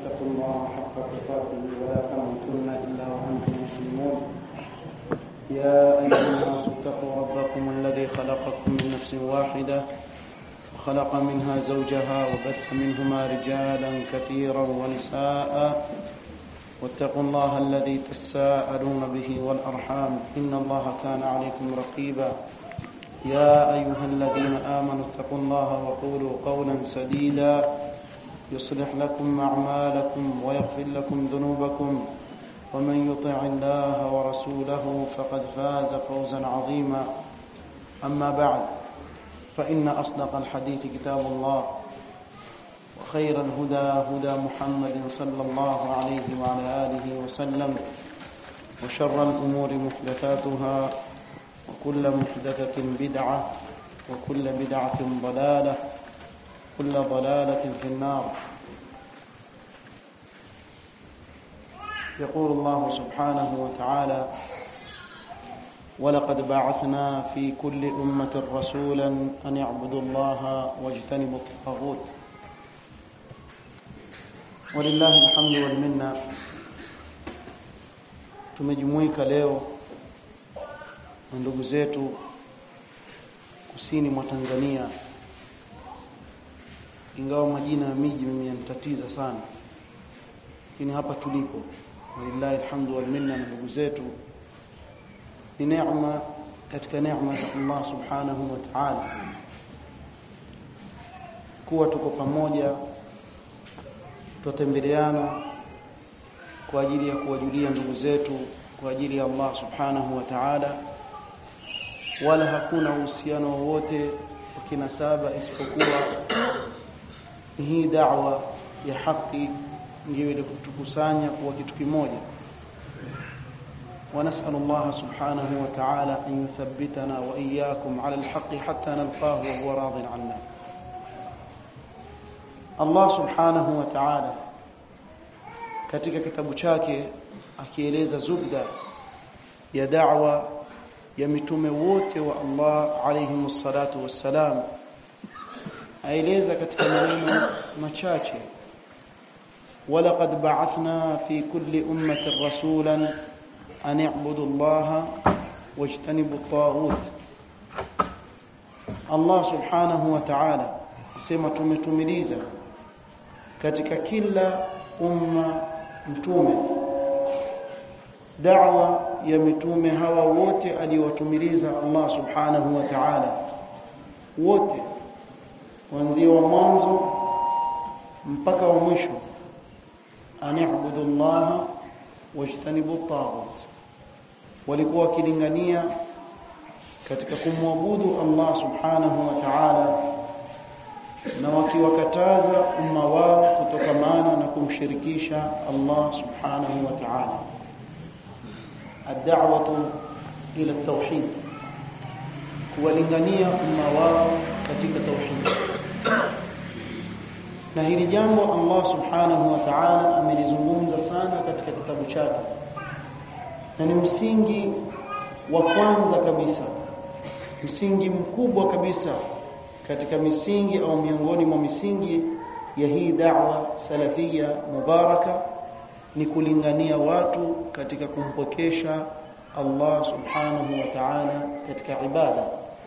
اتقوا الله حق تقاته ولا تموتن إلا وأنتم مسلمون يا أيها الناس اتقوا ربكم الذي خلقكم من نفس واحدة وخلق منها زوجها وبث منهما رجالا كثيرا ونساء واتقوا الله الذي تساءلون به والأرحام إن الله كان عليكم رقيبا يا أيها الذين آمنوا اتقوا الله وقولوا قولا سديدا يصلح لكم أعمالكم ويغفر لكم ذنوبكم ومن يطع الله ورسوله فقد فاز فوزا عظيما أما بعد فإن أصدق الحديث كتاب الله وخير الهدى هدى محمد صلى الله عليه وعلى آله وسلم وشر الأمور محدثاتها وكل محدثة بدعة وكل بدعة ضلالة كل ضلالة في النار يقول الله سبحانه وتعالى ولقد بعثنا في كل أمة رسولا أن يعبدوا الله واجتنبوا الطاغوت ولله الحمد والمنة tumejumuika leo na ndugu zetu kusini mwa Tanzania ingawa majina ya miji mimi yanitatiza sana lakini hapa tulipo walillahi alhamdu wal minna na ndugu zetu ni neema katika neema za Allah subhanahu wa ta'ala kuwa tuko pamoja tutembeleana kwa ajili ya kuwajulia ndugu zetu kwa ajili ya Allah subhanahu wa ta'ala wala hakuna uhusiano wowote wa kinasaba isipokuwa hii da'wa ya haki ndio ile kutukusanya kuwa kitu kimoja ونسأل الله سبحانه وتعالى أن يثبتنا وإياكم على الحق حتى نلقاه وهو راض عنا الله سبحانه وتعالى katika kitabu chake akieleza zubda ya da'wa ya mitume wote wa Allah alayhi salatu wassalam aeleza katika maneno machache ولقد بعثنا في كل أمة رسولا أن اعبدوا الله واجتنبوا الطاغوت الله سبحانه وتعالى sema tumetumiliza katika kila umma mtume da'wa ya mitume hawa wote aliwatumiliza Allah subhanahu wa ta'ala wote kuanzia wa mwanzo mpaka wa mwisho ani'budu Allah wajtanibu at-taghut walikuwa wakilingania katika kumwabudu Allah subhanahu wa ta'ala na wakiwakataza umma wao kutokamana na kumshirikisha Allah subhanahu wa ta'ala ad-da'watu ila at-tauhid kuwalingania umma wao katika tauhid na hili jambo Allah subhanahu wa ta'ala amelizungumza sana katika kitabu chake na ni msingi wa kwanza kabisa msingi mkubwa kabisa katika misingi au miongoni mwa misingi ya hii da'wa salafia mubaraka ni kulingania watu katika kumpokesha Allah subhanahu wa ta'ala katika ibada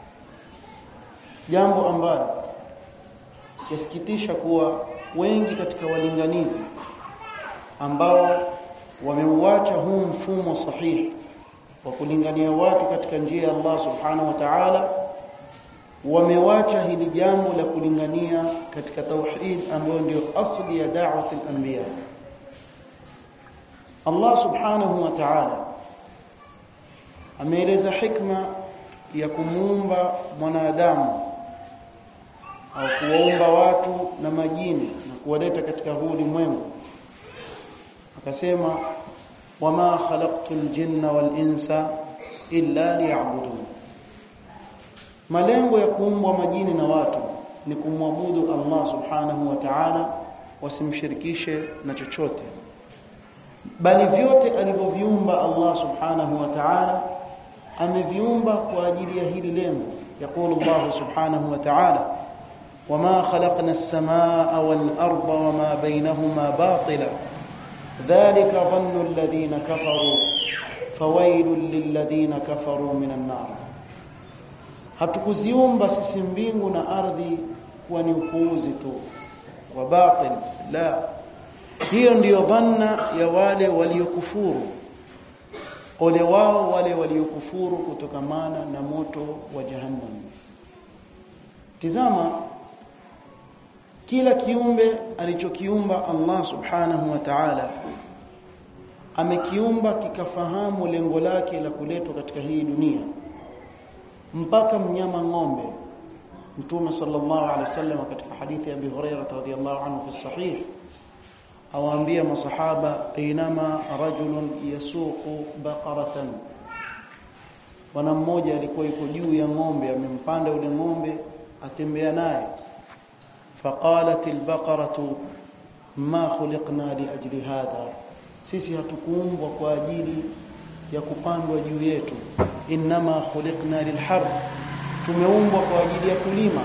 jambo ambalo yasikitisha kuwa wengi katika walinganizi ambao wameuacha huu mfumo sahihi wa kulingania watu katika njia ya Allah subhanahu wa ta'ala wamewacha hili jambo la kulingania katika tauhid ambayo ndio asli ya da'wat al-anbiya Allah subhanahu wa ta'ala ameeleza hikma ya kumuumba mwanadamu au kuwaumba watu na majini na kuwaleta katika huu ulimwengu akasema wama khalaqtul jinna wal insa illa liya'budun malengo ya kuumbwa majini na watu ni kumwabudu Allah subhanahu wa ta'ala wasimshirikishe na chochote bali vyote alivyoviumba Allah subhanahu wa ta'ala ameviumba kwa ajili ya hili lengo يقول الله سبحانه وتعالى وما خلقنا السماء والأرض وما بينهما باطلا ذلك ظن الذين كفروا فويل للذين كفروا من النار hatukuziumba sisi mbingu na ardhi kuwa ni upuuzi tu wa batil la hiyo ndiyo dhanna ya wale waliokufuru ole wao wale waliokufuru kutokamana na moto wa jahannam tizama kila kiumbe alichokiumba Allah subhanahu wa ta'ala amekiumba kikafahamu lengo lake la kuletwa katika hii dunia mpaka mnyama ng'ombe mtume sallallahu alaihi wasallam katika hadithi ya Abi Hurairah radhiyallahu anhu fi sahih awaambia masahaba inama rajulun yasuqu baqaratan bwana mmoja alikuwa yuko juu ya ng'ombe amempanda ule ng'ombe atembea naye faqalat albaqaratu ma khuliqna liajli hadha sisi hatukuumbwa kwa ajili ya kupandwa juu yetu inma khuliqna lilharb tumeumbwa kwa ajili ya kulima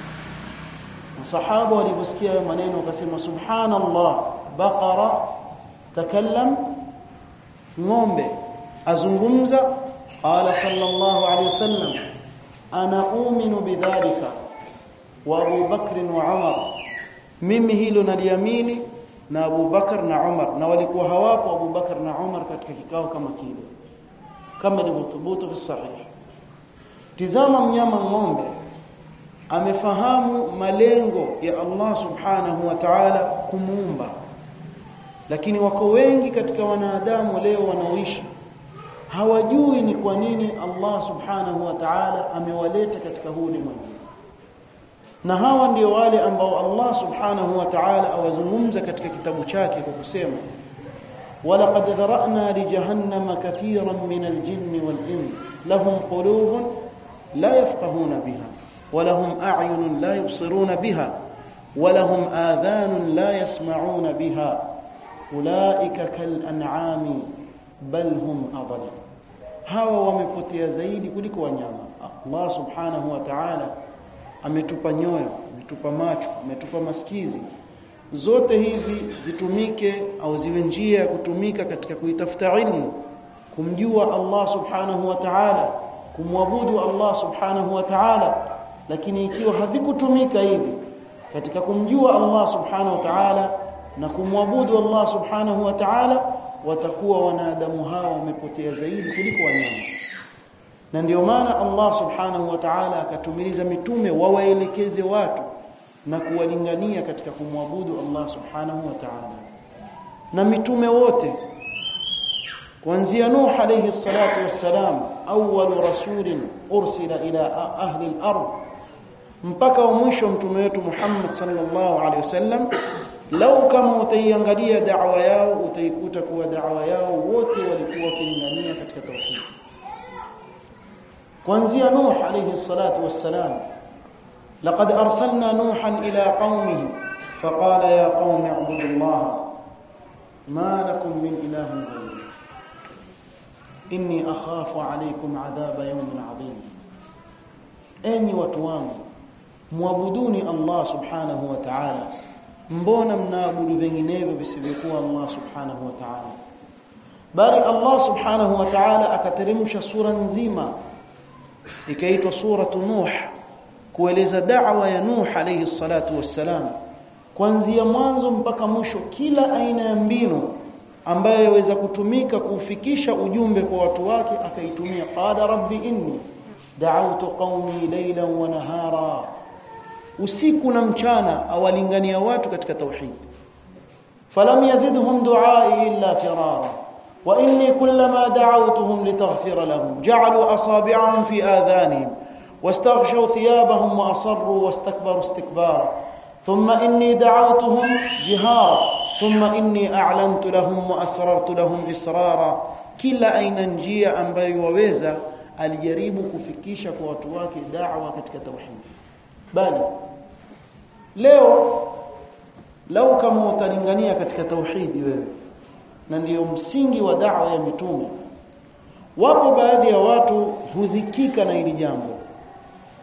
masahaba waliposikia hayo maneno wakasema subhanallah baqara takallam ng'ombe azungumza qala sallallahu alayhi wasallam ana uminu bidhalika wa Abu Bakr wa Umar mimi hilo naliamini na Abu Bakar na Umar na walikuwa hawapo Abu Bakar na Umar katika kikao kama kile kama ilivyothubutu fi sahih tizama mnyama ng'ombe amefahamu malengo ya Allah subhanahu wa ta'ala kumuumba lakini wako wengi katika wanadamu leo wanaoishi hawajui ni kwa nini Allah subhanahu wa ta'ala amewaleta katika huu ulimwengu na hawa ndio wale ambao Allah subhanahu wa ta'ala awazungumza katika kitabu chake kwa kusema ولقد ذرأنا لجهنم كثيرا من الجن والإنس لهم قلوب لا يفقهون بها ولهم أعين لا يبصرون بها ولهم آذان لا يسمعون بها أولئك كالأنعام بل هم أضل hawa wamepotea zaidi kuliko wanyama Allah subhanahu wa ta'ala ametupa nyoyo ametupa macho ametupa masikizi zote hizi zitumike au ziwe njia ya kutumika katika kuitafuta ilmu kumjua Allah subhanahu wa ta'ala kumwabudu Allah subhanahu wa ta'ala lakini ikiwa havikutumika hivi katika kumjua Allah subhanahu wa ta'ala na kumwabudu Allah subhanahu wa ta'ala watakuwa wanadamu hawa wamepotea zaidi kuliko wanyama na ndio maana Allah subhanahu wa ta'ala akatumiliza mitume wawaelekeze watu na kuwalingania katika kumwabudu Allah subhanahu wa ta'ala na mitume wote kuanzia Nuh alayhi salatu wassalam awwal rasulin ursila ila ahli al-ard mpaka wa mwisho mtume wetu Muhammad sallallahu alayhi wasallam lau kama utaiangalia da'wa yao utaikuta kuwa da'wa yao wote walikuwa wakilingania katika tauhid kuanzia Nuh alayhi salatu wassalam لقد أرسلنا نوحا إلى قومه فقال يا قوم اعبدوا الله ما لكم من إله غيره إني أخاف عليكم عذاب يوم عظيم أني وتوام mwabuduni Allah subhanahu wa ta'ala mbona mnaabudu vinginevyo visivyokuwa Allah subhanahu wa ta'ala bali Allah subhanahu wa ta'ala akateremsha sura nzima ikaitwa suratu nuh kueleza da'wa ya Nuh alayhi salatu wassalam kuanzia mwanzo mpaka mwisho kila aina ya mbinu ambayo yaweza kutumika kufikisha ujumbe kwa watu wake akaitumia qala rabbi inni da'awtu qaumi laylan wa nahara usiku na mchana awalingania watu katika tauhid falam yazidhum du'ai illa firara wa inni kullama da'awtuhum litaghfira lahum ja'alu asabi'ahum fi adhanihim واستغشوا ثيابهم وأصروا واستكبروا استكبارا ثم إني دعوتهم جهارا ثم إني أعلنت لهم وأسررت لهم إسرارا كلا أين njia ambayo waweza alijaribu kufikisha kwa watu wake da'wa katika tauhid bali leo lau kama utalingania katika tauhidi wewe na ndiyo msingi wa da'wa ya mitume wapo baadhi ya watu hudhikika na hili jambo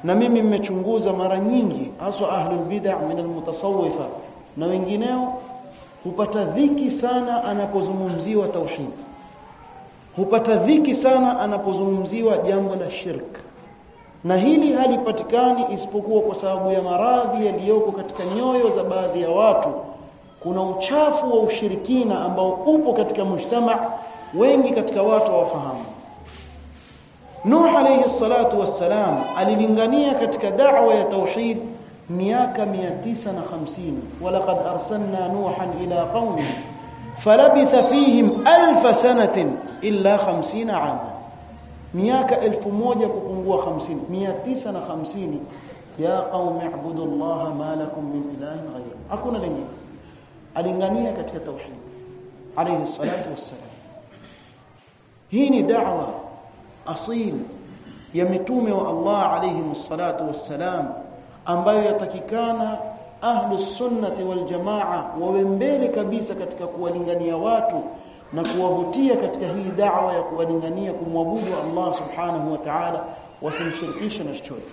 na mimi mmechunguza mara nyingi haswa ahlul bid'ah min almutasawwifa na wengineo hupata dhiki sana anapozungumziwa tauhid hupata dhiki sana anapozungumziwa jambo la shirk na hili halipatikani isipokuwa kwa sababu ya maradhi yaliyoko katika nyoyo za baadhi ya watu kuna uchafu wa ushirikina ambao upo katika mujtama wengi katika watu hawafahamu Nuh alayhi salatu wassalam alilingania katika da'wa ya tauhid miaka 950 walaqad arsalna nuhan ila qaumihi falabitha fihim alf sanatin illa 50 ama miaka 1000 kupungua 50 950 ya qaumi ibudu allaha ma lakum min ilahin ghayr hakuna lingine alingania katika tauhid alayhi salatu wassalam hii ni da'wa asil ya mitume wa Allah alayhi salatu wassalam ambayo yatakikana ahlu sunnati wal jamaa wawe mbele kabisa katika kuwalingania watu na kuwavutia katika hii da'wa ya kuwalingania kumwabudu Allah subhanahu wa ta'ala wasimshirikishe na chochote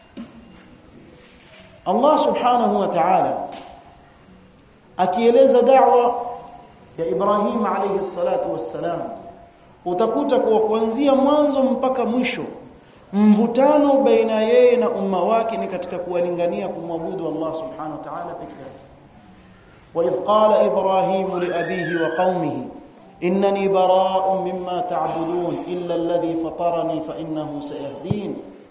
Allah subhanahu wa ta'ala akieleza da'wa ya Ibrahim alayhi salatu wassalam utakuta kuwa kuanzia mwanzo mpaka mwisho mvutano baina yeye na umma wake ni katika kuwalingania kumwabudu Allah subhanahu wa ta'ala peke yake وإذ قال إبراهيم لأبيه وقومه إنني براء مما تعبدون إلا الذي فطرني فإنه سيهدين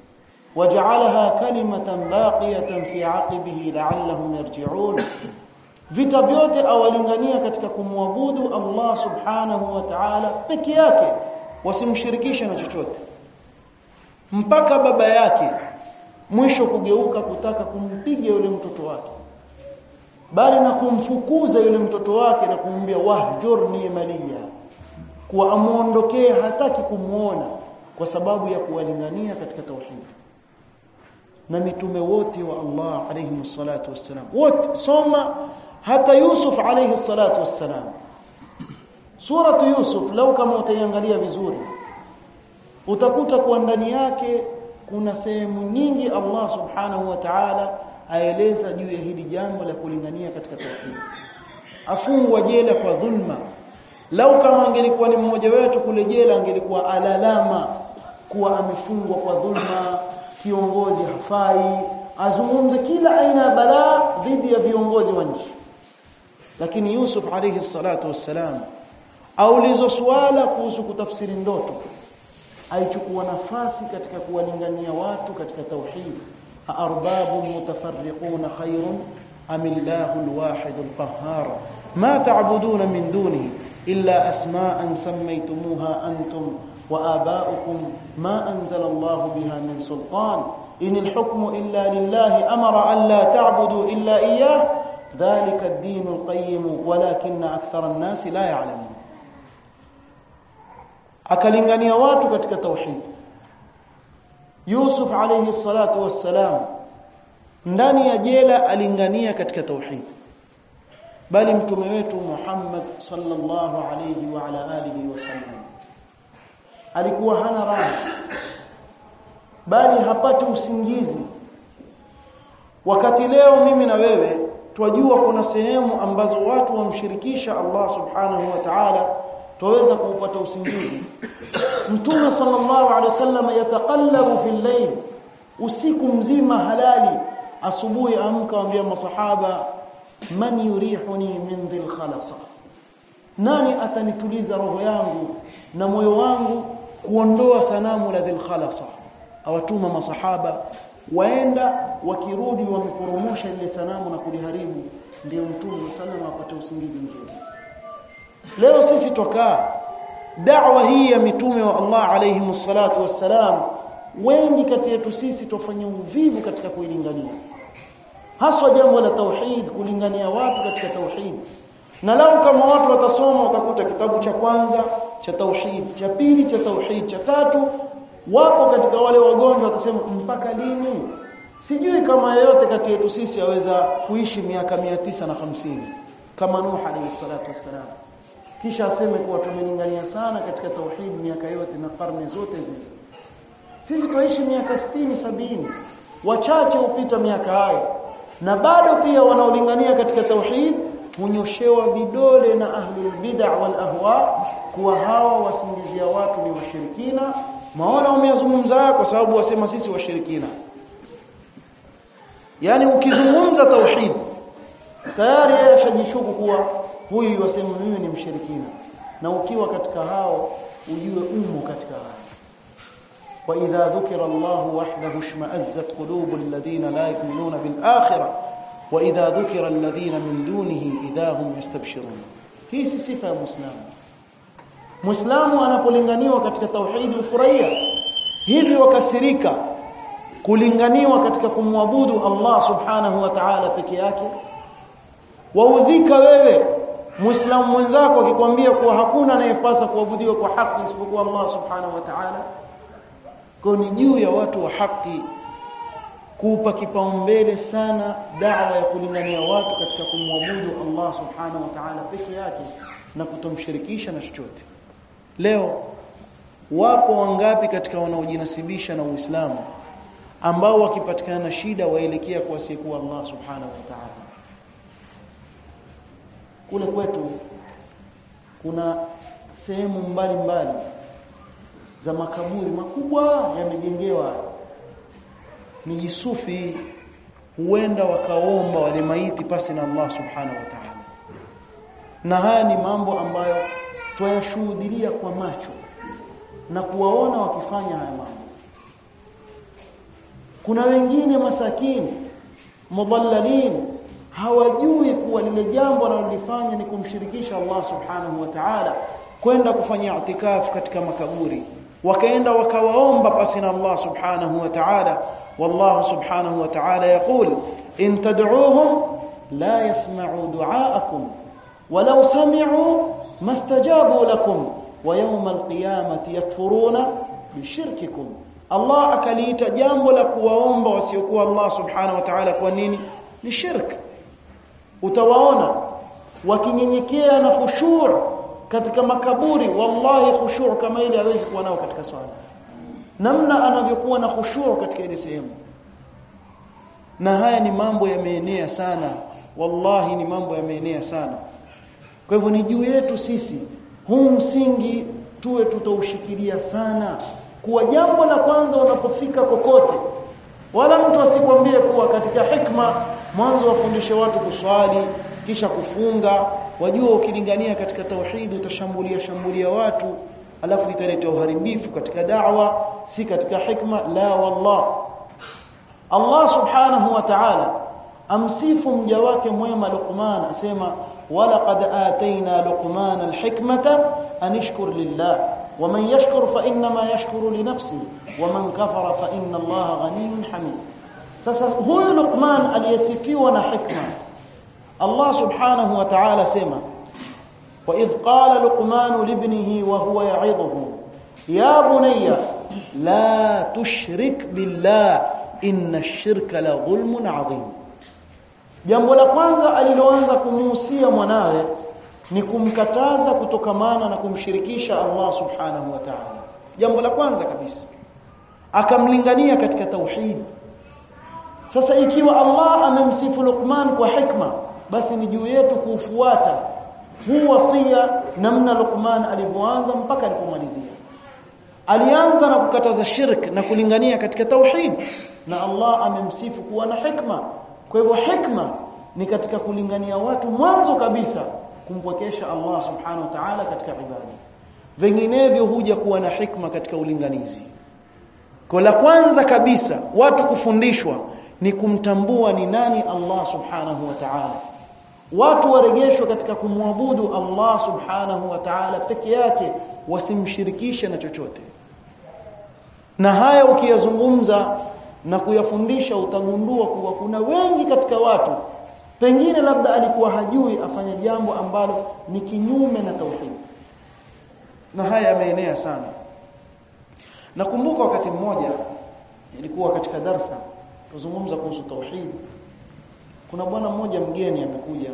وجعلها كلمة باقية في عقبه لعلهم يرجعون vita vyote awalingania katika kumwabudu Allah subhanahu wa ta'ala peke yake wasimshirikishe na chochote mpaka baba yake mwisho kugeuka kutaka kumpiga yule mtoto wake bali na kumfukuza yule mtoto wake na kumwambia wahjurni maliya kuwa amuondokee hataki kumuona kwa sababu ya kuwalingania katika tauhid na mitume wote wa Allah alayhi salatu wassalam wote soma hata Yusuf alayhi salatu wassalam suratu Yusuf lau kama utaiangalia vizuri utakuta kuwa ndani yake kuna sehemu nyingi Allah subhanahu wa ta'ala aeleza juu ya hili jambo la kulingania katika tauhid afungwa jela kwa dhulma lau kama angelikuwa ni mmoja wetu kule jela angelikuwa alalama kuwa amefungwa kwa dhulma kiongozi hafai azungumze kila aina ya balaa dhidi ya viongozi wa nchi lakini Yusuf alayhi salatu wassalam aulizwa swala kuhusu kutafsiri ndoto aichukua nafasi katika kuwalingania watu katika tauhid arbabu mutafarriquna khairun am illahu alwahid alqahhar ma ta'buduna min dunihi illa asma'an sammaytumuha antum وآباؤكم ما أنزل الله بها من سلطان إن الحكم إلا لله أمر أن لا تعبدوا إلا إياه ذلك الدين القيم ولكن أكثر الناس لا يعلمون akalingania watu katika tauhid Yusuf alayhi salatu wassalam ndani ya jela alingania katika tauhid bali mtume wetu Muhammad sallallahu alayhi wa ala alihi wasallam alikuwa hana raha bali hapati usingizi wakati leo mimi na wewe twajua kuna sehemu ambazo watu wamshirikisha Allah subhanahu wa ta'ala tuweza kuupata usingizi mtume sallallahu alaihi wasallam yataqallabu fil layl usiku mzima halali asubuhi amka waambia masahaba man yurihuni min dhil khalasa nani atanituliza roho yangu na moyo wangu kuondoa sanamu la dhil khalasa awatuma masahaba waenda wakirudi wameporomosha ile sanamu na kuliharibu ndio mtume sallallahu apate usingizi mzuri leo sisi tokaa da'wa hii ya mitume wa Allah alayhi salatu wassalam wengi kati yetu sisi tufanya uvivu katika kuilingania haswa jambo la tauhid kulingania watu katika tauhid na lau kama watu watasoma watakuta kitabu cha kwanza cha tauhid cha pili cha tauhid cha tatu wapo katika wale wagonjwa watasema mpaka lini sijui kama yeyote kati yetu sisi aweza kuishi miaka mia tisa na hamsini kama Nuh alayhi salatu wassalam kisha aseme kuwa tumelingania sana katika tauhid miaka yote na karne zote hizi sisi tuishi miaka sitini sabini wachache hupita miaka hayo na bado pia wanaolingania katika tauhid hunyoshewa vidole na ahlul bid'a wal ahwa kuwa hawa wasingizia watu ni washirikina maona umeyazungumza kwa sababu wasema sisi washirikina yani ukizungumza tauhid tayari yeye ashajishuku kuwa huyu wasema mimi ni mshirikina na ukiwa katika hao ujue umo katika hao وإذا ذكر الله وحده اشمأزت قلوب الذين لا يؤمنون بالآخرة وإذا ذكر الذين من دونه إذا هم يستبشرون hii si sifa ya muislamu muislamu anapolinganiwa katika tauhidi ufurahia hivi wakasirika kulinganiwa katika kumwabudu Allah subhanahu wa ta'ala peke yake waudhika wewe muislamu mwenzako akikwambia kuwa hakuna anayepasa kuabudiwa kwa haki isipokuwa Allah subhanahu wa ta'ala kwa ni juu ya watu wa haki kuupa kipaumbele sana da'wa ya kulingania watu katika kumwabudu Allah subhanahu wa ta'ala peke yake na kutomshirikisha na chochote leo wapo wangapi katika wanaojinasibisha na Uislamu ambao wakipatikana na shida waelekea kwa asiyekuwa Allah subhanahu wa ta'ala kule kwetu kuna sehemu mbalimbali za makaburi makubwa yamejengewa miji sufi huenda wakaomba wale maiti pasi na Allah subhanahu wa ta'ala na haya ni mambo ambayo twayashuhudia kwa macho na kuwaona wakifanya haya mambo kuna wengine masakini mudhallalin hawajui kuwa lile jambo wanalolifanya ni kumshirikisha Allah subhanahu wa ta'ala kwenda kufanya itikafu katika makaburi wakaenda wakawaomba pasi na Allah subhanahu wa ta'ala والله سبحانه وتعالى يقول إن تدعوهم لا يسمعوا دعاءكم ولو سمعوا ما استجابوا لكم ويوم القيامة يكفرون بشرككم الله akaliita jambo la kuwaomba wasiokuwa Allah subhanahu wa ta'ala kwa nini ni shirk utawaona wakinyenyekea na khushu' katika makaburi wallahi khushu' kama ile hawezi kuwa nao katika swala namna anavyokuwa na khushu' katika ile sehemu na haya ni mambo yameenea sana wallahi ni mambo yameenea sana kwa hivyo ni juu yetu sisi huu msingi tuwe tutaushikilia sana kuwa jambo la kwanza unapofika kokote wala mtu asikwambie kuwa katika hikma mwanzo wafundishe watu kuswali kisha kufunga wajua ukilingania katika tauhidi utashambulia shambulia watu alafu italeta uharibifu katika da'wa si katika hikma la wallah Allah subhanahu wa ta'ala amsifu mja wake mwema Luqman asema walaqad atayna Luqman alhikmata anishkur lillah ومن يشكر فإنما يشكر لنفسه ومن كفر فإن الله غني حميد sasa huyu Luqman aliyesifiwa na hikma Allah subhanahu wa ta'ala sema وإذ قال لقمان لابنه وهو يعظه يا بني لا تشرك بالله إن الشرك لظلم عظيم jambo la kwanza aliloanza kumuhusia mwanawe ni kumkataza kutokamana na kumshirikisha Allah subhanahu wa ta'ala jambo la kwanza kabisa akamlingania katika tauhid sasa ikiwa Allah amemsifu Luqman kwa hikma basi ni juu yetu kuufuata huu wasia namna Luqman alivyoanza mpaka alipomalizia alianza na kukataza shirk na kulingania katika tauhid na Allah amemsifu kuwa na hikma kwa hivyo hikma ni katika kulingania watu mwanzo kabisa kumpwekesha Allah subhanahu wa ta'ala katika ibada vinginevyo huja kuwa na hikma katika ulinganizi kwa la kwanza kabisa watu kufundishwa ni kumtambua ni nani Allah subhanahu wa ta'ala watu warejeshwe katika kumwabudu Allah subhanahu wa ta'ala peke yake wasimshirikishe na chochote na haya ukiyazungumza na kuyafundisha utagundua kuwa kuna wengi katika watu pengine labda alikuwa hajui afanye jambo ambalo ni kinyume na tauhid na haya yameenea sana nakumbuka wakati mmoja ilikuwa katika darsa tuzungumza kuhusu tauhid kuna bwana mmoja mgeni amekuja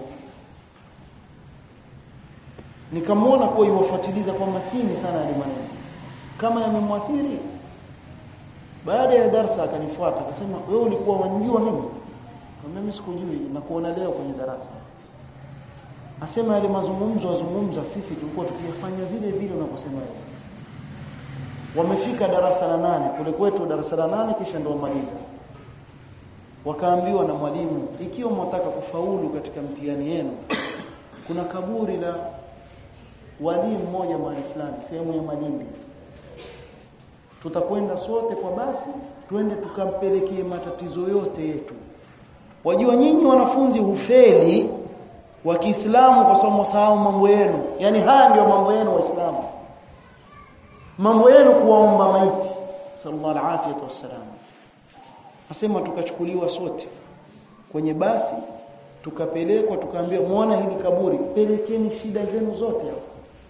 nikamwona kuwa iwafuatiliza kwa makini sana yale maneno kama yamemwathiri baada ya darasa akanifuata akasema wewe ulikuwa wanijua mimi kama mimi sikujui na kuona leo kwenye darasa asema yale mazungumzo wazungumza sisi tulikuwa tukiyafanya vile vile unavyosema wewe wamefika darasa la nane kule kwetu darasa la nane kisha ndio wamaliza wakaambiwa na mwalimu ikiwa mwataka kufaulu katika mtihani yenu kuna kaburi la wali mmoja mahali fulani sehemu ya Malindi tutakwenda sote kwa basi twende tukampelekee matatizo yote yetu wajua nyinyi wanafunzi hufeli wa Kiislamu kwa sababu msahau mambo yenu yani haya ndio mambo yenu waislamu mambo yenu kuwaomba maiti sallallahu alaihi wasallam asema tukachukuliwa sote kwenye basi tukapelekwa tukaambiwa muona hili kaburi pelekeni shida zenu zote hapo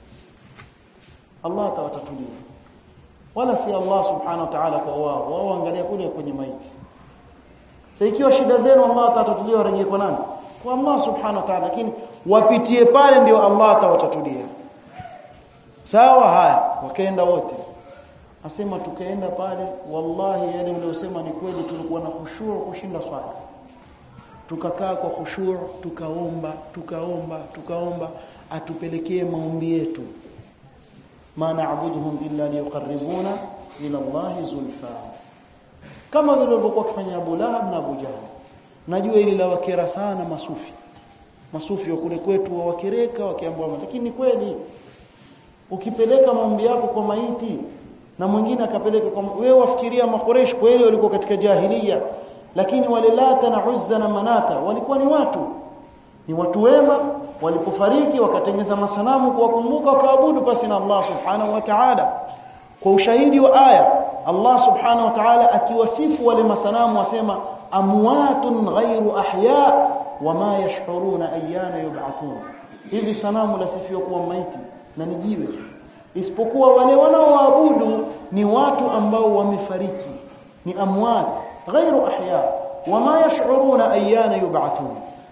Allah atawatatulia wala si Allah subhanahu wa ta'ala kwa wao wao angalia kule kwenye maiti sasa ikiwa shida zenu Allah atawatatulia warejee kwa nani kwa Allah subhanahu wa ta'ala lakini wapitie pale ndio Allah atawatatulia sawa haya wakaenda wote asema tukaenda pale wallahi yale mliosema ni kweli tulikuwa na khushuu kushinda swala tukakaa kwa khushuu tukaomba tukaomba tukaomba atupelekee maombi yetu ma na'buduhum illa liyuqarribuna ila Allah zulfa kama vile walivyokuwa kufanya Abu Lahab na Abu Jahl najua ili la wakera sana masufi masufi wa kule kwetu wawakereka wakiambiwa lakini kweli ukipeleka maombi yako kwa maiti na mwingine akapeleka kwa wewe wafikiria makoresh kweli walikuwa katika jahiliya lakini wale lata na uzza na manata walikuwa ni watu ni watu wema walipofariki wakatengeza masanamu kuwakumbuka wakaabudu pasi na Allah subhanahu wa ta'ala kwa ushahidi wa aya Allah subhanahu wa ta'ala akiwasifu wale masanamu asema amwatun ghairu ahya wama yash'uruna ayyana yub'athun hivi sanamu lasifiwa kuwa maiti na ni jiwe isipokuwa wale wanaoabudu ni watu ambao wamefariki ni amwat ghairu ahya wama yash'uruna ayyana yub'athun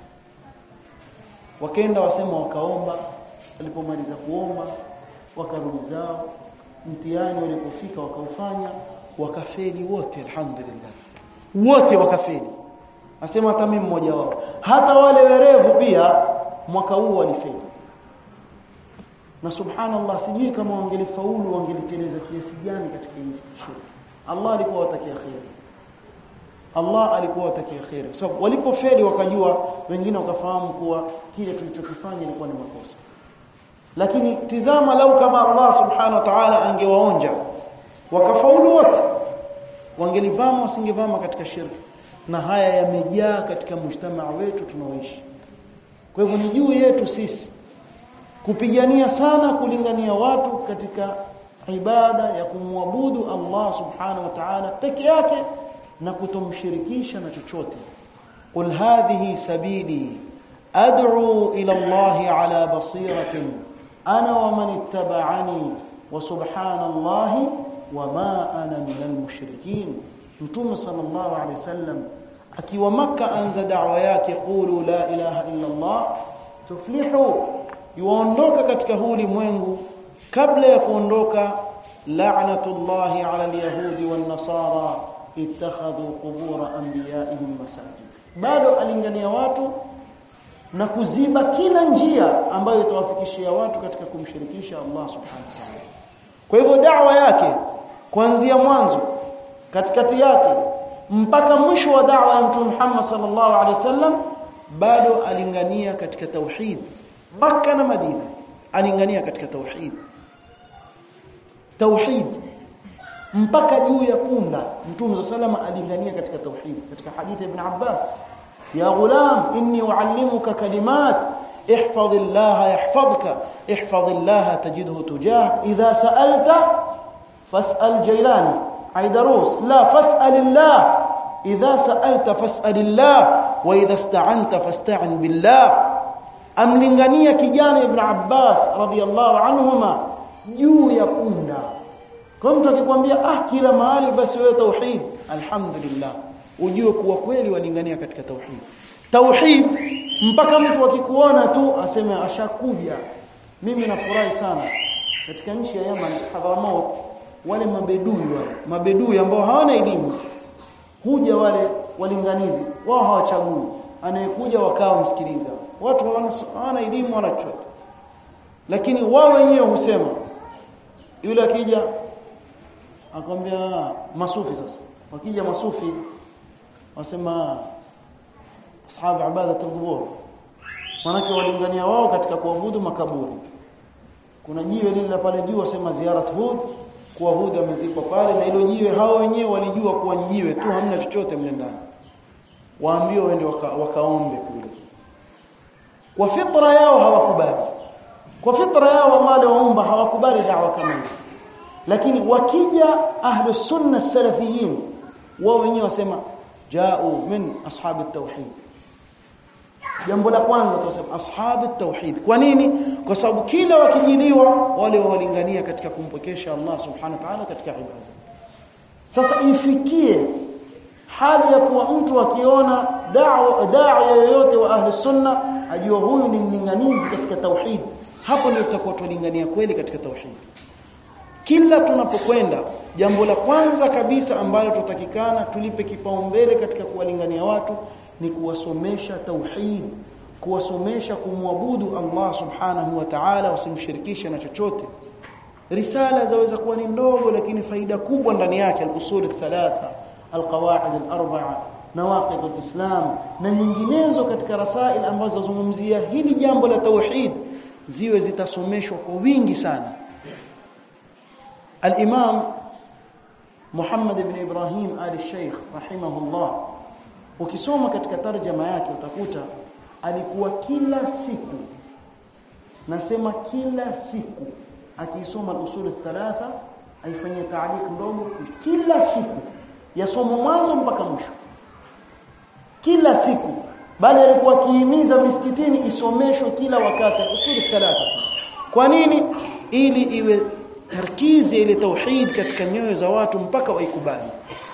wakaenda wasema wakaomba walipomaliza kuomba wakarudi zao mtihani walipofika wakaufanya wakafeli wote alhamdulillah wote wakafeli asema hata mimi mmoja wao hata wale werevu pia mwaka huu walifeli na subhanallah sijui kama wangelifaulu wangeliteleza kiasi gani katika hii shule Allah alikuwa watakia khair Allah alikuwa watakia khair kwa sababu walipofeli wakajua wengine wakafahamu kuwa kile tulichokifanya ilikuwa ni makosa lakini tizama lau kama Allah subhanahu wa ta'ala angewaonja wakafaulu wote wangelivama wasingevama katika shirki na haya yamejaa katika mujtamaa wetu tunaoishi kwa hivyo ni juu yetu sisi kupigania sana kulingania watu katika ibada ya kumwabudu Allah subhanahu wa ta'ala peke yake na kutomshirikisha na chochote qul hadhihi sabili ad'u ila Allah ala basiratin ana wa man ittaba'ani wa subhanallahi wa ma ana minal mushrikin mtume sallallahu alayhi wasallam akiwa maka anza da'wa yake qulu la ilaha illa Allah tuflihu yuondoka katika huu ulimwengu kabla ya kuondoka la'natullahi 'ala al-yahudi wan-nasara ittakhadhu qubur anbiya'ihim masajid bado alingania watu na kuziba kila njia ambayo itawafikishia watu katika kumshirikisha Allah subhanahu wa ta'ala kwa hivyo da'wa yake kuanzia mwanzo katikati yake mpaka mwisho wa da'wa ya Mtume Muhammad sallallahu alaihi wasallam bado alingania katika tauhid Makka na Madina alingania katika tauhid tauhid mpaka juu ya punda Mtume sallallahu alingania katika tauhid katika hadithi ibn Abbas ya ghulam inni uallimuka kalimat احفظ الله يحفظك احفظ الله تجده تجاه إذا سألت فاسأل جيلاني عيدروس لا فاسأل الله إذا سألت فاسأل الله وإذا استعنت فاستعن بالله amlingania kijana ibn Abbas radhiallahu anhuma juu ya punda kwa mtu akikwambia ah kila mahali basi wewe tauhid alhamdulillah ujue kuwa kweli walingania katika tauhid tauhid mpaka mtu akikuona tu aseme ashakuja mimi nafurahi sana katika nchi ya Yemen Hadramaut wale mabedui wale mabedui ambao hawana elimu huja wale walinganizi wao hawachagui anayekuja wakawa msikiliza watu hawana elimu wala chochote lakini wao wenyewe husema yule akija akwambia masufi sasa wakija masufi wasema ashabu ibadatul qubur manake walingania wao katika kuabudu makaburi kuna jiwe lile pale juu wasema ziyarat hud kuwa hud amezikwa pale na hilo jiwe hao wenyewe walijua kuwa jiwe tu hamna chochote mle ndani waambiwa waende waka, wakaombe kule kwa fitra yao hawakubali kwa fitra yao wale waumba hawakubali dawa kama hiyo lakini wakija ahlu sunna salafiyin wao wenyewe wasema jao min ashabi tauhid jambo la kwanza tunasema ashabu tauhid kwa nini kwa sababu kila wakijiliwa wale walingania katika kumpokesha Allah subhanahu wa ta'ala katika ibada sasa ifikie hali ya kuwa mtu akiona da'wa da'i yoyote wa ahli sunna ajua huyu ni mlinganizi katika tauhid hapo ndio tutakuwa tulingania kweli katika tauhid kila tunapokwenda jambo la kwanza kabisa ambalo tutakikana tulipe kipaumbele katika kuwalingania watu ni kuwasomesha tauhid kuwasomesha kumwabudu Allah subhanahu wa ta'ala wasimshirikishe na chochote risala zaweza kuwa ni ndogo lakini faida kubwa ndani yake al-usul thalatha al-qawaid al-arba'a nawaqid al-islam na nyinginezo katika rasail ambazo zazungumzia hili jambo la tauhid ziwe zitasomeshwa kwa wingi sana al-imam Muhammad ibn Ibrahim al-Sheikh rahimahullah ukisoma katika tarjama yake utakuta alikuwa kila siku nasema kila siku akiisoma usul thalatha aifanyie taalik ndogo kila siku yasoma mwanzo mpaka mwisho kila siku bali alikuwa akihimiza misikitini isomeshwe kila wakati usul thalatha kwa nini ili iwe tarkizi ile tauhid katika nyoyo za watu mpaka waikubali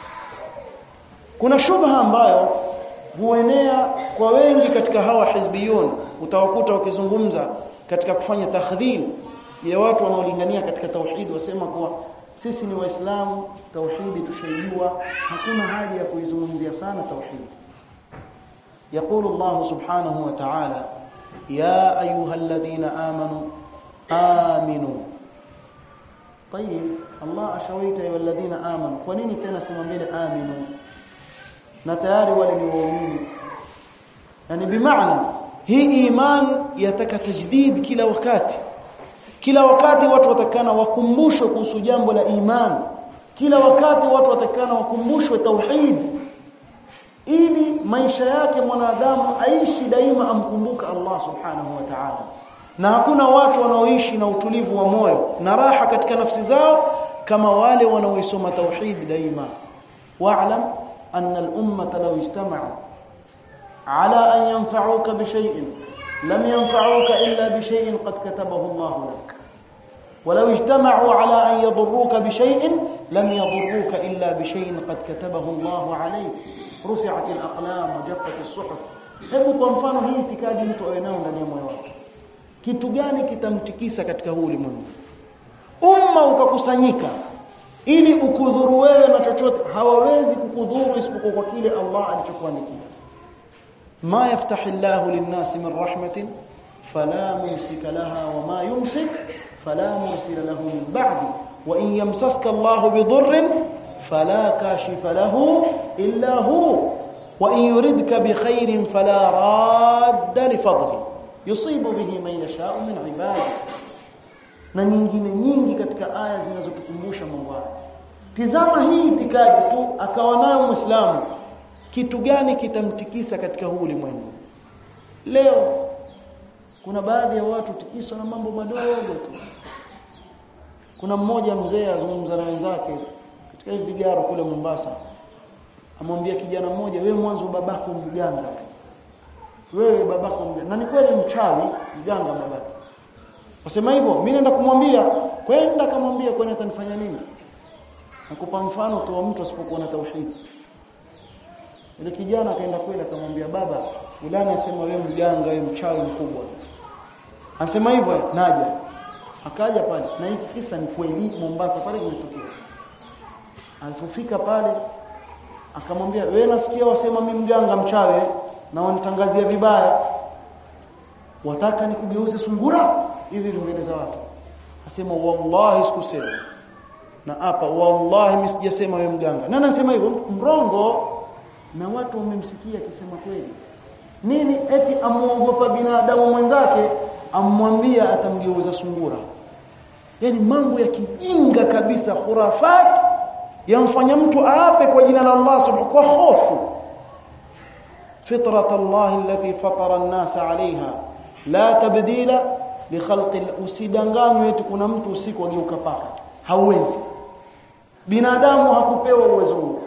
kuna shubha ambayo huenea kwa wengi katika hawa hizbiyun utawakuta wakizungumza katika kufanya takhdhil ya watu wanaolingania katika tauhid wasema kuwa sisi ni waislamu tauhidi tushaijua hakuna haja ya kuizungumzia sana tauhid يقول الله سبحانه وتعالى يا أيها الذين آمنوا آمنوا طيب الله أشويت أيها الذين آمنوا ونين تنسم من آمنوا na tayari wale ni waumini yani bimaana hii iman yataka tajdid kila wakati kila wakati watu watakana wakumbushwe kuhusu jambo la iman kila wakati watu watakana wakumbushwe tauhid ili maisha yake mwanadamu aishi daima amkumbuka Allah subhanahu wa ta'ala na hakuna watu wanaoishi na utulivu wa moyo na raha katika nafsi zao kama wale wanaoisoma tauhid daima wa'lam أن الأمة لو اجتمعوا على أن ينفعوك بشيء لم ينفعوك إلا بشيء قد كتبه الله لك ولو اجتمعوا على أن يضروك بشيء لم يضروك إلا بشيء قد كتبه الله عليك رفعت الأقلام وجفت الصحف hebu kwa mfano hii itikadi mtu awe nayo ndani ya moyo wake kitu gani kitamtikisa katika huu ulimwengu umma ukakusanyika ili ukudhuru wewe na chochote hawawezi kukudhuru isipokuwa kwa kile Allah alichokuandikia ma yaftahi Allah lin-nas min rahmatin fala mumsika laha wa ma yumsik fala mursila lahu min ba'di wa in yamsaska Allah bidurrin fala kashifa lahu illa hu wa in yuridka bikhairin fala radda li fadli yusibu bihi man yasha'u min 'ibadihi na nyingine nyingi katika aya zinazotukumbusha mambo haya tizama hii itikadi tu akawa nayo muislamu kitu gani kitamtikisa katika huu ulimwengu leo kuna baadhi ya watu tikiswa na mambo madogo tu kuna mmoja mzee azungumza na wenzake katika hivi vigaro kule Mombasa amwambia kijana mmoja wewe mwanzo babako mganga wewe babako mganga na ni kweli mchawi mganga babako Wasema hivyo, mimi naenda kumwambia, kwenda kamwambia kwani atanifanya nini? Nakupa mfano tu wa mtu asipokuwa na tauhid. Ile kijana akaenda kwenda akamwambia baba, fulani asema wewe mganga, wewe mchawi mkubwa. Anasema hivyo, naja. akaja pale na hiki kisa ni kweli Mombasa pale kimetokea alipofika pale akamwambia wewe nasikia wasema mimi mganga mchawe na wanitangazia vibaya wataka nikugeuze sungura hivi mbele za watu asema wallahi sikusema na hapa wallahi mimi sijasema wewe mganga nani anasema hivyo mrongo na watu wamemsikia akisema kweli nini eti amuogopa binadamu mwenzake amwambia atamgeuza sungura yani mambo ya kijinga kabisa khurafat yamfanya mtu aape kwa jina la Allah subhanahu kwa hofu fitrat Allah allati fatara an-nas 'alayha la tabdila li khalqi usidanganywe eti kuna mtu usiku ageuka paka hauwezi binadamu hakupewa uwezo huo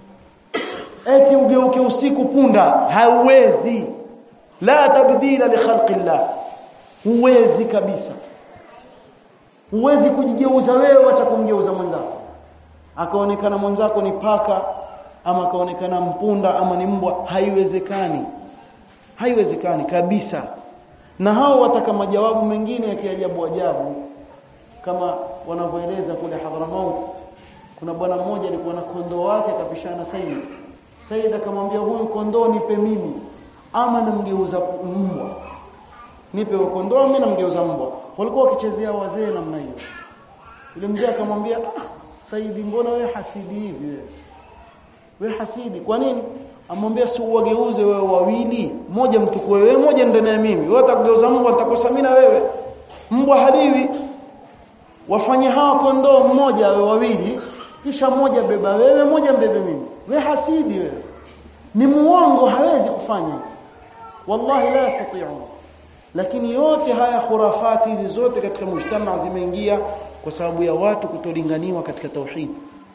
eti ugeuke usiku punda hauwezi la tabdila li khalqi Allah huwezi kabisa huwezi kujigeuza wewe hata kumgeuza mwenzako akaonekana mwenzako ni paka ama akaonekana mpunda ama ni mbwa haiwezekani haiwezekani kabisa na hao wataka majawabu mengine ya kiajabu ajabu kama wanavyoeleza kule Hadramaut kuna bwana mmoja alikuwa na kondoo wake akapishana Said Said akamwambia huyu kondoo nipe mimi ama namgeuza mbwa nipe kondoo mimi namgeuza mbwa walikuwa wakichezea wazee namna hiyo yule mzee akamwambia ah Saidi mbona wewe hasidi hivi wewe wewe hasidi kwa nini amwambia si uwageuze wewe wawili mmoja mtukue wewe mmoja ndani ya mimi wewe utakugeuza mbwa nitakosa mimi na wewe mbwa haliwi wafanye hawa kondoo mmoja wewe wawili kisha mmoja beba wewe mmoja mbebe mimi wewe hasidi wewe ni muongo hawezi kufanya wallahi la yastati'un lakini yote haya khurafati hizi zote katika mujtama zimeingia kwa sababu ya watu kutolinganiwa katika tauhid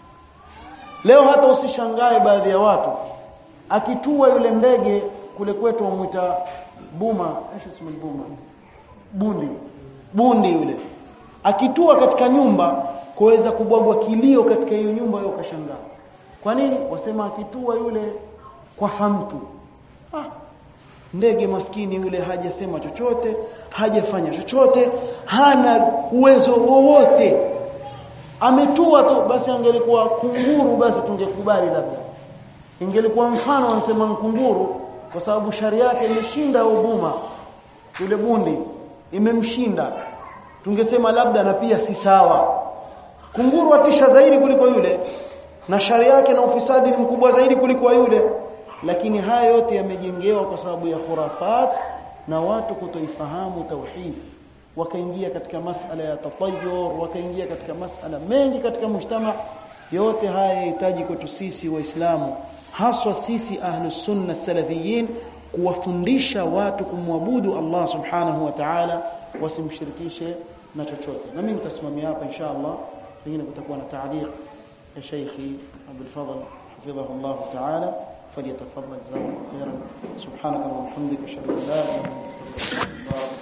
leo hata usishangae baadhi ya watu akitua yule ndege kule kwetu wamuita buma aisha buma bundi bundi yule akitua katika nyumba kuweza kubwagwa kilio katika hiyo nyumba yao kashangaa kwa nini wasema akitua yule kwa hamtu ah ndege maskini yule hajasema chochote hajafanya chochote hana uwezo wowote ametua tu basi angelikuwa kunguru basi tungekubali labda ingelikuwa mfano wanasema kunguru kwa sababu sharia yake imeshinda ubuma yule bundi imemshinda tungesema labda na pia si sawa kunguru atisha zaidi kuliko yule na sharia yake na ufisadi ni mkubwa zaidi kuliko yule lakini haya yote yamejengewa kwa sababu ya khurafat na watu kutoifahamu tauhid wakaingia katika masala ya tatayur wakaingia katika masala mengi katika mujtama yote haya yahitaji kwetu sisi waislamu haswa sisi ahlus sunna salafiyin kuwafundisha watu kumwabudu Allah subhanahu wa ta'ala wasimshirikishe na chochote na mimi nitasimamia hapa insha Allah pengine kutakuwa na taaliq ya Sheikh Abdul Fadhl حفظه الله تعالى فليتفضل جزاكم خيرا سبحانك اللهم وبحمدك اشهد ان لا اله الا انت